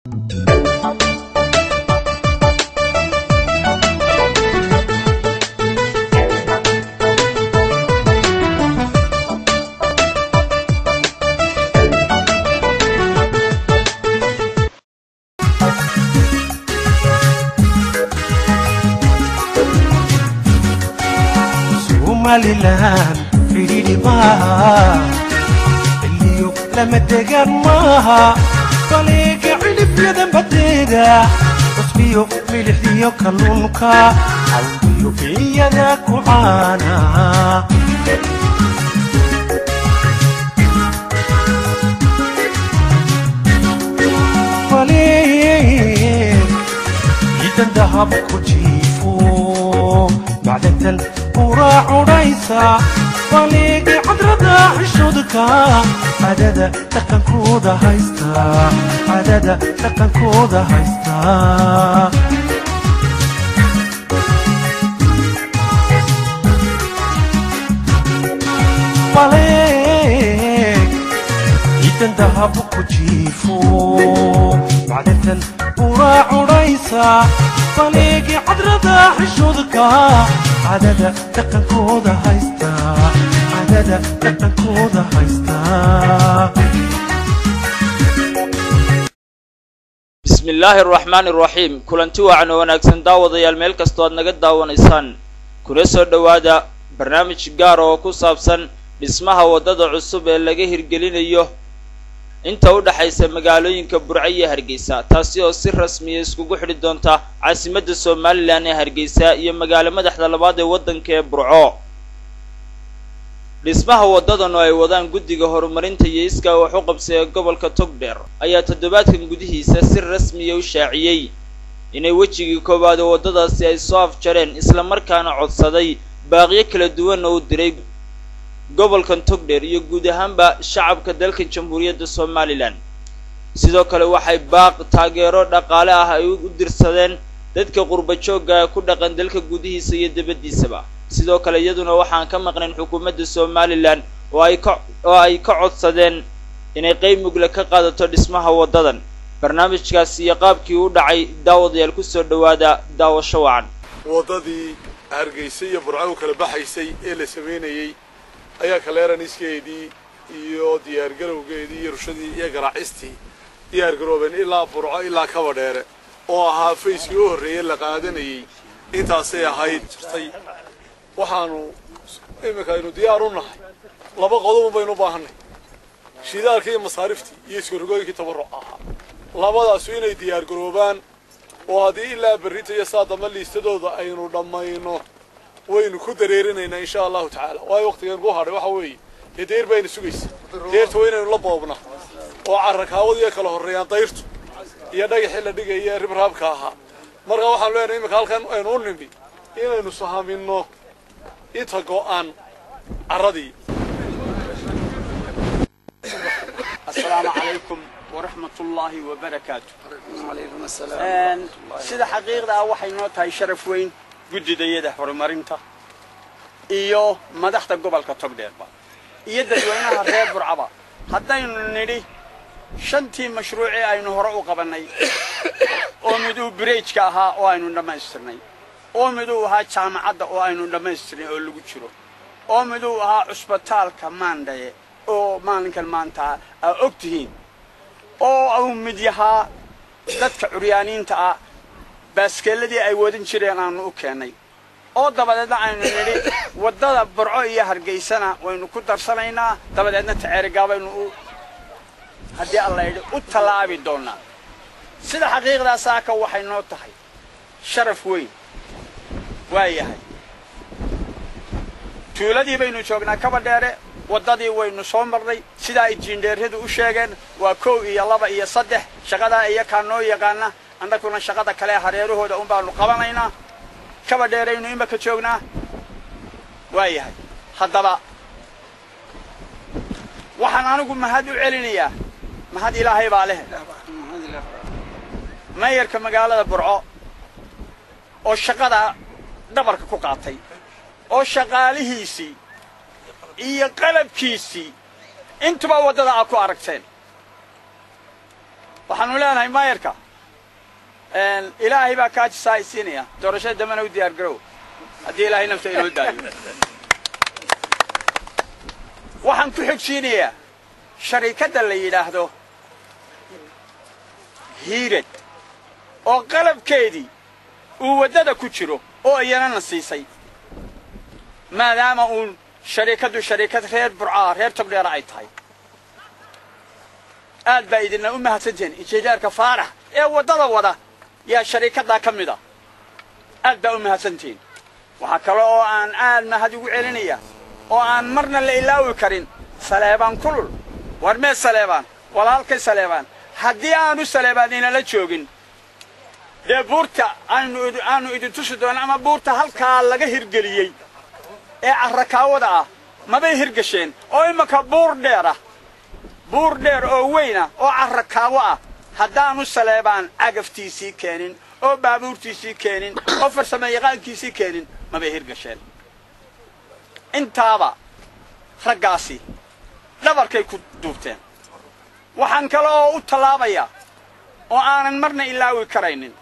somalilan fidhidhi maaha xilliyo lama degaan maaha baleega cilifyada badeeda cusbiyo milixdiyo kalluunka cawdiyo iyada ku caana baleeg ciidan dahab ku jiifo macdantan uraa cudhaysa baleegi cadrada xishoodka cadada dhaqankooda haysta cadada dhaqankooda haysta baleeg ciidan dahab ku jiifo macdantan uraa cudhaysa baleegi cadrada xishoodka cadada dhaqankooda haysta cadada dhaqankooda haysta bismi illaahi araxmaani araxiim kulanti wacan oo wanaagsan daawadayaal meel kastoo aad naga daawanaysaan kuna soo dhowaada barnaamij gaar oo ku saabsan dhismaha waddada cusub ee laga hirgelinayo inta u dhexaysa magaalooyinka burco iyo hargeysa taasi oo si rasmiya iskugu xidhi doonta caasimadda somalilan ee hargeysa iyo magaalo madaxda labaad ee waddanka ee burco dhismaha waddadan oo ay wadaan guddiga horumarinta iyo iskaa wax u qabsay ee gobolka togdheer ayaa toddobaadkan gudihiisa si rasmiya u shaaciyey inay wejigii koowaad oo waddadaasi ay soo afjareen islamarkaana codsaday baaqyo kala duwan oo u diray gobolkan togdheer iyo guud ahaanba shacabka dalka jamhuuriyadda somalilan sidoo kale waxay baaq taageero dhaqaale ah ay u dirsadeen dadka qurba joogga ee ku dhaqan dalka gudihiisa iyo dibaddiisaba sidoo kale iyaduna waxaan ka maqnayn xukuumadda somalilan oo ay ka oo ay ka codsadeen inay qeyb mugle ka qaadato dhismaha waddadan barnaamijkaasi iyo qaabkii u dhacay daawadayaal kusoo dhowaada daawasho wacan waddadii hargeysa iyo burco u kala baxaysay ee la samaynayey ayaa kaleeraniskeedii iyo diyaargarowgeedii iyo rushadii iyo garaacistii diyaargaroobeen ilaa burco ilaa kaba dheere oo ahaa fayskii u horreeyey la qaadanayey intaasay ahayd jirtay waxaanu iminka aynu diyaar u nahay laba qodob baynu u baahannay shidaalkii iyo masaariftii iyo iskarogooyinkii tabarruc ahaa labadaasu inay diyaargaroobaan oo haddii ilaa berrita iyo saa damba liistadooda aynu dhammayno waynu ku dareerinaynaa insha allahu tacaala waayo waqtigan ku hadhay waxa weeye dee dayr bayna sugaysa deyrta waa inaynu la boobna oo carrakaawadiiyo kala horreeyaan dayrtu iyo dhagaxii la dhigaya ribraabka ahaa marka waxaan leenahay iminka halkan aynu u nimi inaynu sahaminno inta go'an carradii asalaamu calaykum waraxmat ullaahi wabarakaatu sida xaqiiqda ah waxay noo tahay sharaf weyn guddidayada horumarinta iyo madaxda gobolka togdheerba iyo dadweynaha reer burcaba haddaynu nidhi shantii mashruucii aynu hore u qabannay oo miduu bireejka ahaa oo aynu dhammaystirnay oo miduu ahaa jaamacadda oo aynu dhammaystirnay oo lagu jiro oo miduu ahaa cusbitaalka maandhaye oo maalinkan maanta aa og tihiin oo uu mid yahaa dadka curyaaniinta ah baaskeelladii ay wadan jireen aanu u keennay oo dabadeedna aynu nidhi waddada burco iyo hargeysana waynu ku darsanaynaa dabadeedna taceerigaa baynu u haddii alla yidhi u tallaabi doonnaa sida xaqiiqdaa saaka waxay noo tahay sharaf weyn waa yahay tuuladii baynu joognaa kaba dheere waddadii waynu soo marnay sidaa ay jiindheeryadu u sheegeen waa kow iyo laba iyo saddex shaqadaa iyakaa noo yaqaana annaguna shaqada kale hareerahooda un baanu qabanaynaa kaba dheeraynu imaka joognaa waa yahay haddaba waxaan anigu mahad u celinayaa mahad ilaahay baa leh mayarka magaalada burco oo shaqada dhabarka ku qaatay oo shaqaalihiisii iyo qalabkiisii intuba waddada aad ku aragteen waxaanu leenahay maayarka ilaahay baa kaajisaa ay siinaya doorashada dambena u diyaar garow haddii ilaahay nafta inoo daayo waxaan ku xigsiinayaa sharikadda la yidhaahdo hiirad oo qalabkeedii uu waddada ku jiro oo iyanana siisay maadaama uun sharikaddu sharikad reer burcaa reer togdheera ay tahay aad baa idinna u mahadsantihiin injineerka faarax ee waddada wada yaa sharikaddaa ka mid a aad baa u mahadsantihiin waxaa kale oo aan aad mahad ugu celinaya oo aan marna la ilaawi karin saleebaan kulul war mee saleebaan walaalkay saleebaan haddii aanu saleebaan inala joogin dee buurta aanu aanu idin tusi doono ama buurta halkaa laga hirgeliyey ee carrakaawada ah mabay hirgasheen oo imanka buur dheer ah buur dheer oo weyna oo carrakaawo ah haddaanu saleebaan cagaftiisii keenin oo baabuurtiisii keenin oo farsamo yaqaankiisii keenin mabay hirgasheen intaaba raggaasi dhabarkay ku duubteen waxaan kale oo u tallaabayaa oo aanan marna ilaawi karaynin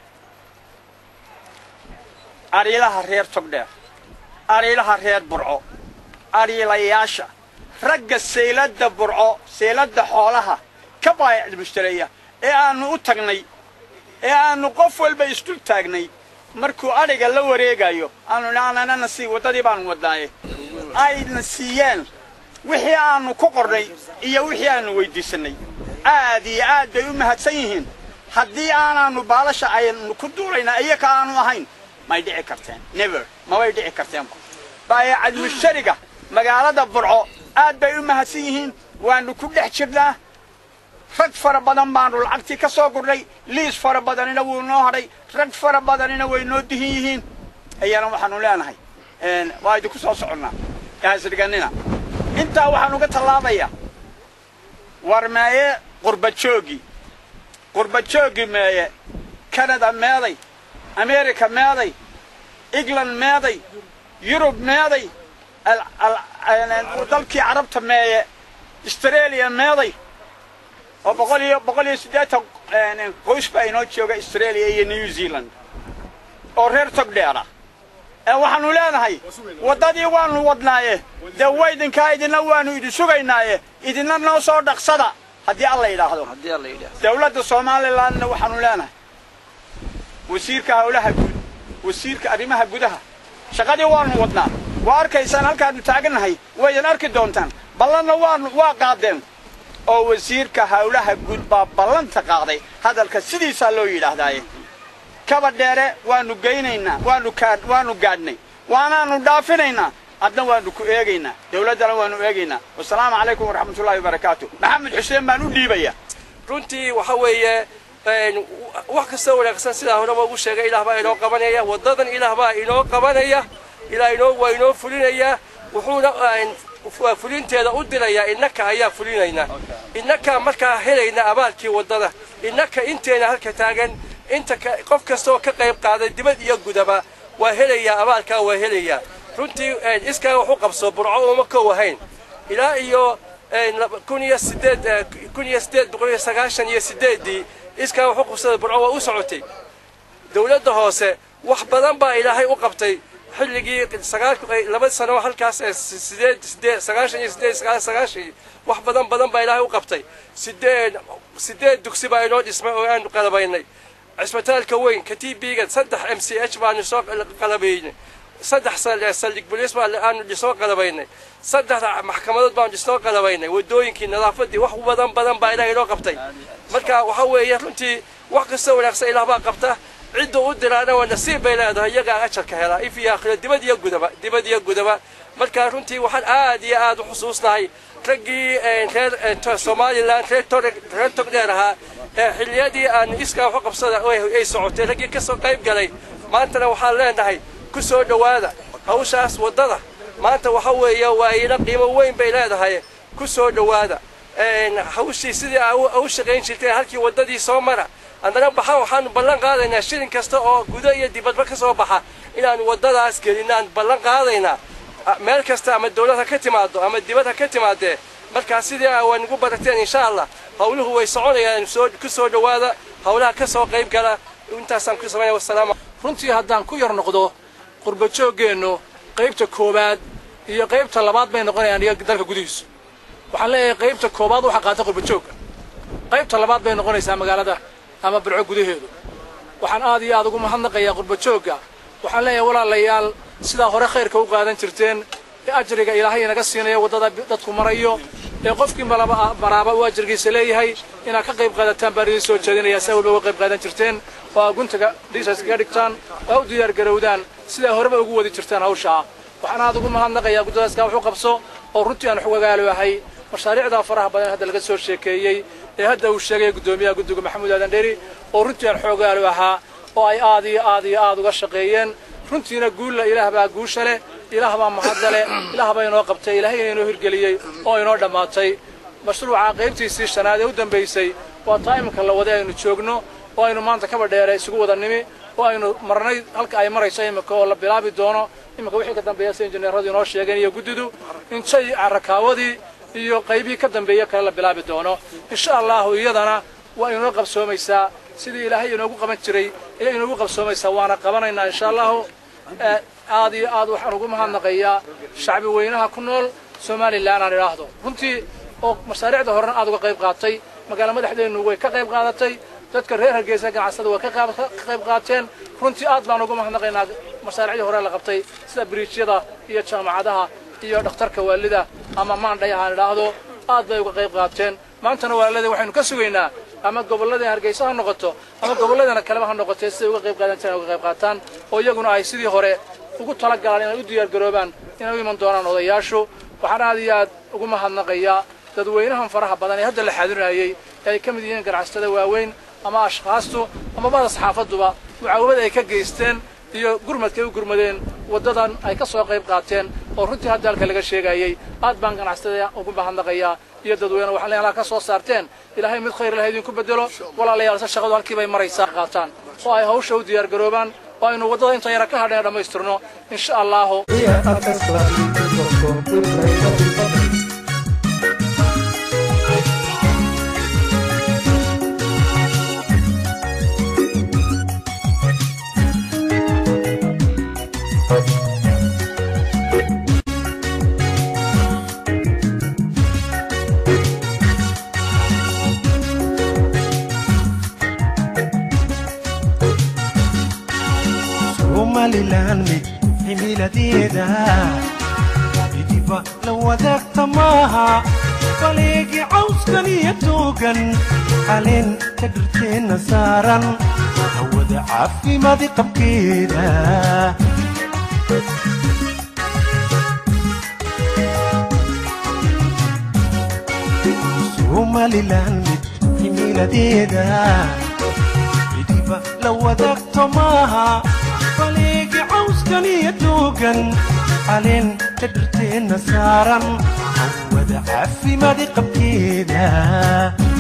ariilaha reer togdheer ariilaha reer burco ariilayaasha ragga sayladda burco sayladda xoolaha ka baayacd mushtareeya ee aannu u tagnay ee aannu qof walba isdul taagnay markuu adhiga la wareegayo aanu naanana sii waddadii baanu wadnaaye ayna siiyeen wixii aannu ku qornay iyo wixii aannu weyddiisannay aad iyo aad bay u mahadsan yihiin haddii aanaannu baalasha aynu ku duulayna iyaka aanu ahayn may dhici karteen never mabay dhici karteenba baayacad mushtariga magaalada burco aad bay u mahadsan yihiin waannu ku dhex jirnaa rag fara badan baanu lacagtii ka soo gurnay liis fara badanina wuu noo hadhay rag fara badanina way noo dihin yihiin ayana waxaanu leenahay waa idinku soo soconnaa hasdhiganina intaa waxaan uga tallaabayaa war meeye qurbajoogi qurbajoogi meeye kanada meeday america meeday england meeday yurub meeday dalkii carabta meeye australia meeday oo boqol iyo boqol iyo siddeetan qoys baa inoo jooga australia iyo new zealand oo reer togdheera ee waxaanu leenahay waddadii waanu wadnaaye dee waydinkaa idinna waanu idin sugaynaaye idinna noo soo dhaqsada haddii alla yidhaahdo dawladda somalilandna waxaanu leenahay wasiirka hawlaha guud wasiirka arrimaha gudaha shaqadii waanu wadnaa waa arkaysaan halkaanu taagannahay waydan arki doontaan ballanna waanu waa qaadeen oo wasiirka hawlaha guud baa ballanta qaaday hadalka sidiisaa loo yidhaahdaaye kaba dheere waanu geynaynaa waanu kaa waanu gaadhnay waanaanu dhaafinaynaa adna waanu ku eegaynaa dawladdana waanu eegaynaa wasalaamu calaykum waraxmatullahi wabarakaatu maxamed xuseen baan u dhiibaya runtii waxa weeye wax kastoo wanaagsan sidaa horeba ugu sheegay ilaah baa inoo qabanaya waddadan ilaah baa inoo qabanaya ilaah inoo waa inoo fulinaya wuxuuna fulinteeda u dirayaa innaka ayaa fulinayna innaka markaa helayna abaalkii waddada innaka inteena halka taagan inta qof kastaoo ka qayb qaaday dibad iyo gudaba waa helayaa abaalkaa waa helayaa runtii iskaa wax u qabso burco uma kow ahayn ilaa iyo kun iyo sideed kun iyo sideed boqol iyo sagaashan iyo sideeddii iskaa wax u qabsada burco waa u socotay dawladda hoose wax badan baa ilaahay u qabtay xilligii sagaal laba sano halkaas sideed sideed sagaashan iyo sideed sagaal sagaashan wax badan badan baa ilaahay u qabtay sideed sideed dugsi baa inoo dhismay oo aanu qalabaynay cisbitaalka weyn ka t b-ga saddex m c h baanu soo qalabaynay saddex saldhig bolis baa aanu soo qalabaynay saddex maxkamadood baanu soo qalabaynay wadooyinkii nadaafadii wax badan badan baa ilaah inoo qabtay marka waxa weeye runtii wax kasta wanaagsan ilaah baa qabta cidda u diraana waa nasiib bay leedahay iyagaa ajarka helaa if iyo aakhiro dibad iyo gudaba dibad iyo gudaba marka runtii waxaan aad iyo aad u xusuusnahay raggii reer somalilan reer togdheer ahaa ee xilliyadii aan iskaa waxu qabsada ay socotay raggii ka soo qayb galay maantana waxaan leenahay ku soo dhowaada hawshaas waddada maanta waxa weeye waa ila qiimo weyn bay leedahay ku soo dhowaada hawshii sidii u shaqayn jirteen halkii waddadii soo mara haddana baxa waxaanu ballan qaadaynaa shilin kasta oo gudo iyo dibadba ka soo baxa inaanu waddadaas gelinaan ballan qaadaynaa meel kasta ama dawlad ha ka timaado ama dibad ha ka timaadee markaa sidii aa waynagu barateen insha allah hawluhu way soconayaan soo ku soo dhowaada hawlaha ka soo qayb gala intaasaan ku samaynaya wasalaamu runtii haddaan ku yar noqdo qurba jooggeennu qaybta koowaad iyo qaybta labaad bay noqonayaan iyo dalka gudihiisu waxaan leeyahay qaybta koowaad waxaa qaata qurba joogga qaybta labaad bay noqonaysaa magaalada ama burco gudaheedu waxaan aad iyo aad ugu mahadnaqayaa qurba joogga waxaan leeyahay walaalayaal sidaa hore khayrka u qaadan jirteen ee ajriga ilaahay inaga siinaya waddada dadku marayo ee qofkii malaba maraaba uu ajrigiisa leeyahay inaad ka qayb qaadataan baan idiin soo jeedinayaa saa walba uga qayb qaadan jirteen oo aad guntaga dhiisa iskaga dhigtaan oo u diyaar garowdaan sidaa horeba ugu wadi jirtaan hawshaa waxaan aad ugu mahadnaqayaa guddadaaskaa wuxuu qabso oo runtii aan xogagaalo ahay mashaariicdaa faraha badan hadda laga soo sheekeeyey ee hadda uu sheegay guddoomiyaha guddiga maxamuud aadan dheri oo runtii aan xoogaalo ahaa oo ay aad iyo aad iyo aad uga shaqeeyeen runtiina guulla ilaah baa guusha leh ilaah baa mahadda leh ilaah baa inoo qabtay ilaahayna inoo hirgeliyey oo inoo dhammaatay mashruuca qaybtiisii shanaad ee u dambaysay waa taa iminka la waday aynu joogno oo aynu maanta kaba dheere isugu wada nimi oo aynu marnay halka ay marayso iminka oo la bilaabi doono iminka wixii ka dambeeya sida injineeradu inoo sheegeen iyo guddidu injay carrakaawadii iyo qaybihii ka dambeeya kale la bilaabi doono insha allahu iyadana waa inoo qabsoomaysaa sidii ilaahay inoogu qaban jiray ayay inoogu qabsoomaysaa waana qabanaynaa insha allahu aad iyo aad waxaan ugu mahadnaqayaa shacbi weynaha ku nool somalilan aan idhaahdo runtii oo mashaariicda horena aad uga qayb qaatay magaalo madaxdeennu way ka qayb qaadatay dadka reer hargeysa ganacsada way ka qayb qaateen runtii aad baan ugu mahadnaqaynaa mashaariicdii hore la qabtay sida biriijyada iyo jaamacadaha iyo dhakhtarka waalida ama maandhay aan idhaahdo aad bay uga qayb qaateen maantana walaalada waxaynu ka sugaynaa ama gobolladii hargeysa ha noqoto ama gobolladana kaleba ha noqotee siday uga qayb qaadan jireen uga qayb qaataan oo iyaguna ay sidii hore ugu talagalaan inay u diyaargaroobaan inay u iman doonaan odayaashu waxaan aad iyo aad ugu mahadnaqayaa dadweynahan faraha badan ee hadda la xaadinayey ee ay ka mid yihiin ganacsatada waaweyn ama ashkhaastu ama bada saxaafaduba mucaawamada ay ka geysteen iyo gurmadkay u gurmadeen waddadan ay ka soo qayb qaateen oo runtii hadda halka laga sheegayey aad baan ganacsatada ugu mahadnaqayaa iyo dadweyne waxaan leeyahay ka soo saarteen ilaahay mid khayr leh idinku bedelo walaalayaal se shaqadu halkii bay maraysaa qaataan oo ay hawsha u diyaar garoobaan oo aynu waddada inta yara ka hadheen dhammaystirno insha allahu somalilan mid cimiladeeda midiba la wadaagta maaha baleegi cawskan iyo toogan caleen ka dhirteenna saaran hawada caafimaadi qabkeeda somalilan mid cimiladeeda midiba la wadaagto maaha baleegi cawskan iyo toogan caleen ka dhirteenna saaran hawada caafimaadi qabkeeda